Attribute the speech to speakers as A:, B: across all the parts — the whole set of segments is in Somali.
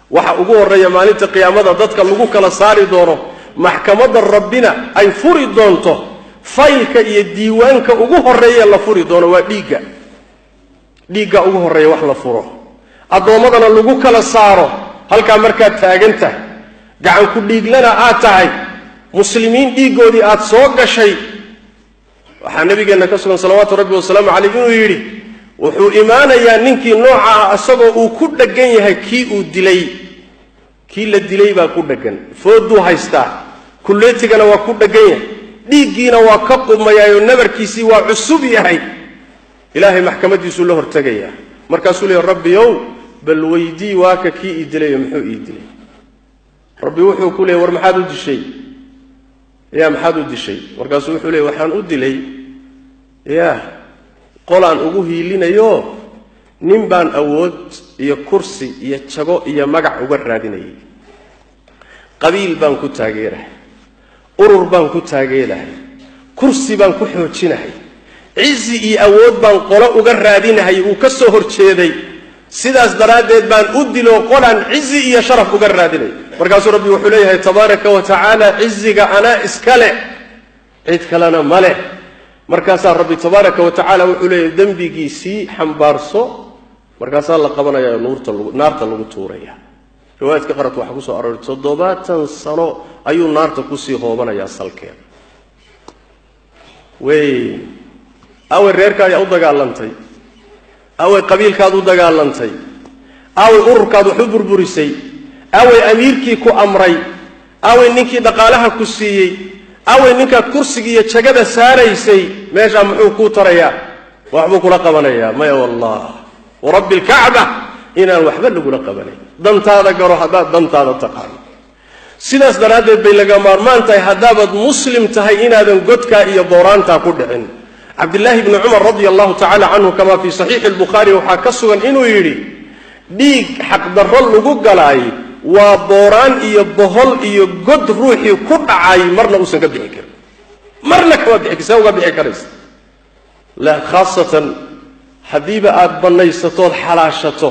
A: waxa ugu horreeya maalinta qiyaamada dadka lagu kala saari doono maxkamadda rabbina ay furi doonto faylka iyo diiwaanka ugu horreeya la furi doono waa dhiigga dhiigga ugu horreeya wax la furo addoommadana lagu kala saaro halkaa markaad taagan tahay gacan ku dhiiglana aad tahay muslimiin dhiiggoodii aad soo gashay waxaa nabigeenna ka sugan salawaatu rabbi wasalaamu caleyh inuu yidhi wuxuu imaanayaa ninkii nooca ah isagoo uu ku dheggan yahay kii uu dilay kii la dilay baa ku dheggan fooduu haystaa kulleetigana waa ku dheggan yahay dhiiggiina waa ka qubmayaayo nabarkiisii waa cusub yahay ilaahay maxkamadiisuu la hortegayaa markaasuu leeya rabbiyow bal weydii waaka kii ii dilayo muxuu ii dilay rabbi wuxuu ku leeyay war maxaad u dishay ya maxaad u dishay markaasuu wuxuu leeyay waxaan u dilay ya qolaan ugu hiilinayo nin baan awood iyo kursi iyo jago iyo magac uga raadinayay qabiil baan ku taageerahay urur baan ku taageerahay kursi baan ku xoojinahay cizi iyo awood baan qolo uga raadinahay uu ka soo horjeeday sidaas daraaddeed baan u dilo qolaan cizi iyo sharaf uga raadinay markaasuu rabbi wuxuu leeyahay tabaaraka wa tacaala ciziga anaa iska leh cid kalena ma leh markaasaa rabbi tabaaraka wa tacaala wuxuu leeyahay dembigiisii xambaarso markaasaa la qabanaya nuurta naarta lagu tuuraya riwaayadka qaradka waxaa kusoo arooray toddobaatan sano ayuu naarta kusii hoobanayaa salkeeda wey awey reerkaadi u dagaalantay awey qabiilkaad u dagaalantay awey ururkaad wax u burburisay awey amiirkii ku amray awey ninkii dhaqaalaha ku siiyey awey ninkaad kursiga iyo jagada saaraysay meeshaa muxuu kuu tarayaa waxbuu kula qabanayaa maya wallah warabbi alkacba inaan waxba lagula qabanayn dantaada garo haddaad dantaada taqaano sidaas daraaddeed bay laga maarmaan tahay haddaabaad muslim tahay inaadan godkaa iyo booraantaa ku dhicin cabdillaahi bni cumar radia allahu tacala canhu kamaa fii saxiixi lbukhaari waxaa ka sugan inuu yidhi dhiig xaqdarro lagu galaay waa booraan iyo bohol iyo god ruuxii ku dhacay marna uusan ka bixi karin marna kama bixi see uga bixi karaysa la khaasatan haddiiba aada bannaysatood xalaashato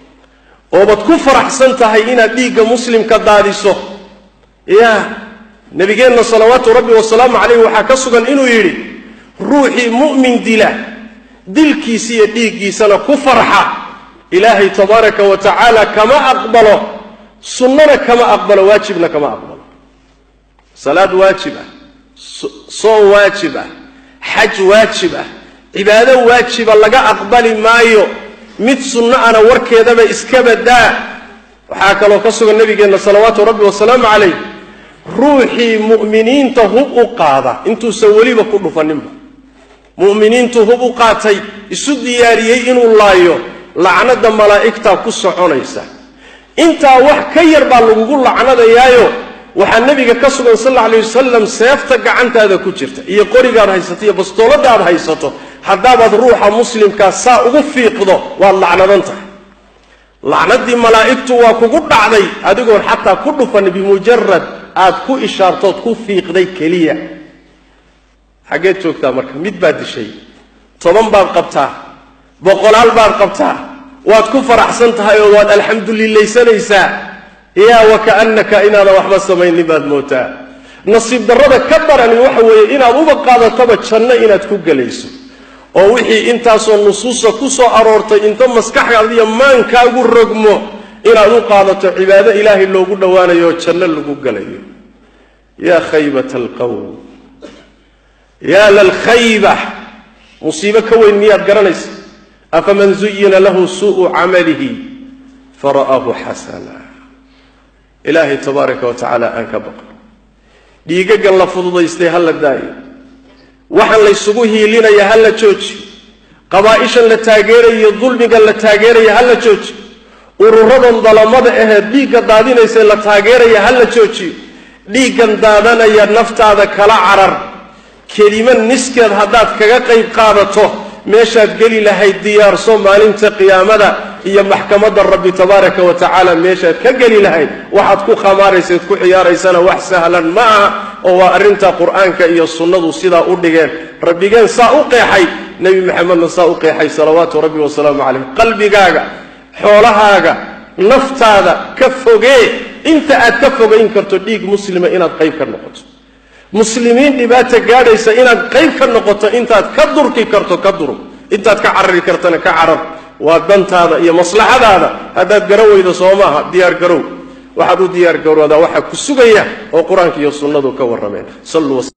A: oobad ku faraxsan tahay inaad dhiigga muslimka daadiso ya nabigeenna salawaatu rabbi wasalaamu calayh waxaa ka sugan inuu yidhi ruuxii mu'min dila dilkiisa iyo dhiiggiisana ku farxa ilaahay tabaaraka wa tacaala kama aqbalo sunnana kama aqbalo waajibna kama aqbalo salaad waajib ah soon waajib ah xaj waajib ah cibaado waajiba laga aqbali maayo mid sunno ana warkeedaba iska badaa waxaa kaloo ka sugan nabigeenna salawaatu rabbi wasalaamu calayh ruuxii mu'miniinta hub u qaada intuusan weliba ku dhufaninba mu'miniintu hub u qaatay isu diyaariyey inuu laayo lacnada malaa'igtaa ku soconaysa intaa wax ka yar baa lagugu lacnadayaayo waxaa nebiga ka sugan sal alla alay wasalam seefta gacantaada ku jirta iyo qorigaad haysato iyo bastooladaad haysato haddaabaad ruuxa muslimkaa saa ugu fiiqdo waad lacnadan tahay lacnadii malaa'igtu waa kugu dhacday adigoon xataa ku dhufan bimujarad aad ku ishaartood ku fiiqday keliya xaggeed joogtaa marka mid baad dishay toban baad qabtaa boqolaal baad qabtaa waad ku faraxsan tahay oo waad alxamdulilaysanaysaa yaa wakaannaka inaadan waxba samaynin baad mootaa nasiib darrada ka darani waxa weeye inaad uba qaadataba janno inaad ku gelayso oo wixii intaasoo nusuusa ku soo aroortay inta maskaxdaadiyo maankaagu rogmo inaad u qaadato cibaado ilaahay loogu dhowaanayo oo janno lagu gelayo yaa khaybata alqowm yaa lalkhayba musiibo ka weyn miyaad garanaysa afaman zuyina lahu suu'u camalihi fara'aahu xasana ilaahay tabaaraka wa tacaala aan ka baqo dhiigagan la fududaystay ha la daayo waxaan laysugu hiilinaya ha la jooji qabaa'ishan la taageerayo dulmigan la taageeraya ha la jooji ururadan dalamada ahee dhiigga daadinaysa la taageeraya ha la joojiyo dhiiggan daadanaya naftaada kala carar kelimo niskeed haddaad kaga qayb qaadato meeshaad geli lahayd diyaarso maalinta qiyaamada iyo maxkamadda rabbi tabaaraka wa tacaala meeshaad ka geli lahayd waxaad ku khamaaraysaed ku ciyaaraysana wax sahlan ma aha oo waa arrinta qur'aanka iyo sunnadu sidaa u dhigeen rabbigeen saa u qeexay nebi maxamedna saa u qeexay salawaatu rabbi wasalaamu calayh qalbigaaga xoolahaaga naftaada ka fogee inta aad ka fogayn karto dhiig muslima inaad qayb ka noqoto muslimiin dhibaata gaadhaysa inaad qayb ka noqoto intaad ka durki karto ka durug intaad ka carari kartana ka carar waa dantaada iyo maslaxadaada haddaad garan weydo soo maaha diyaar garow waxaad u diyaar garoodaa waxaa ku sugaya oo qur-aanka iyo sunnadu ka warrameen